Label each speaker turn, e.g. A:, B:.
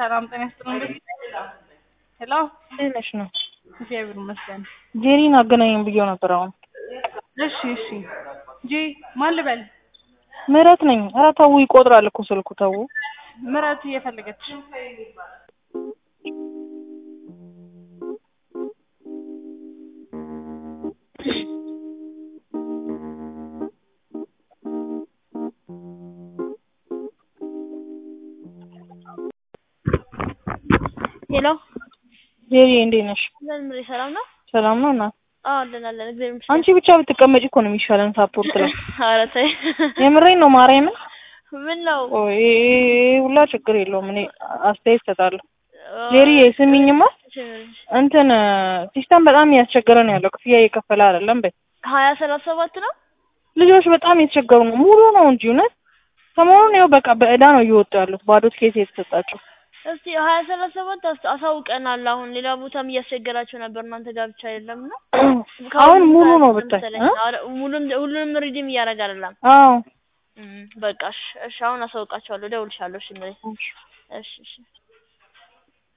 A: ሰላም ጤና ይስጥልኝ። ሄሎ
B: እንዴት ነሽ ነው?
A: እግዚአብሔር ይመስገን።
B: ጄሪን አገናኘን ብዬው ነበር። አሁን
A: እሺ እሺ። ጂ ማን ልበል?
B: ምህረት ነኝ። ኧረ ተው ይቆጥራል እኮ ስልኩ ተው።
A: ምረት እየፈለገች
C: ሄሎ
B: ጄሪ እንዴት ነሽ?
C: እንደምን ምሪ ሰላም ነው?
B: ሰላም ነው እና
C: አዎ አለን አለን እግዚአብሔር ይመስገን።
B: አንቺ ብቻ ብትቀመጪ እኮ ነው የሚሻለን ሳፖርት ላይ።
C: ኧረ ተይ
B: የምሬን ነው ማርያምን።
C: ምን ነው?
B: ኦ ይሄ ሁላ ችግር የለውም እኔ አስተያየት እሰጣለሁ። ጄሪ ስሚኝማ እንትን ሲስተም በጣም እያስቸገረ ነው ያለው። ክፍያ እየከፈለ አይደለም በይ።
C: ሀያ ሰላሳ ሰባት ነው
B: ልጆች በጣም እየተቸገሩ ነው። ሙሉ ነው እንጂ እውነት ሰሞኑን ያው በቃ በእዳ ነው እየወጡ ያሉት ባዶ ትኬት የተሰጣቸው።
C: እስቲ ሀያ ሰላሳ ሰባት አስ- አሳውቀናል። አሁን ሌላ ቦታም እያስቸገራቸው ነበር እናንተ ጋር ብቻ አይደለም እና
B: አሁን ሙሉ ነው ብታይ እ?
C: ሙሉም ሁሉንም ሪዲም እያደረገ አይደለም።
B: አዎ
C: እም፣ በቃ እሺ እሺ አሁን አሳውቃቸዋለሁ፣ እደውልልሻለሁ። እሺ ምሪ እሺ እሺ